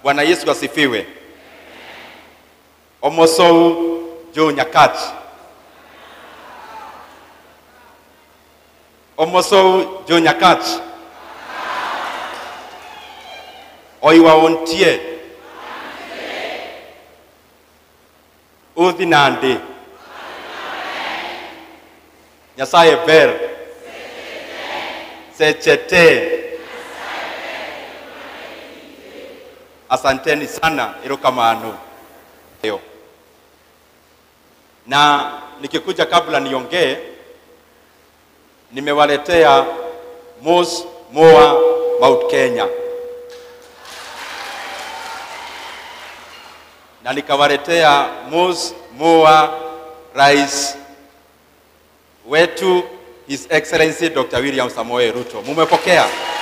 Bwana Yesu asifiwe. Omosou jo nyakach. Omosou jo nyakach. Oiwa ontie. Udhi nande. Nyasaye ber. Sechete. Asanteni sana, erokamano. Leo. Na nikikuja kabla niongee, nimewaletea Mos Moa Mount Kenya na nikawaletea Mos Moa Rais wetu His Excellency Dr. William Samoei Ruto. Mumepokea?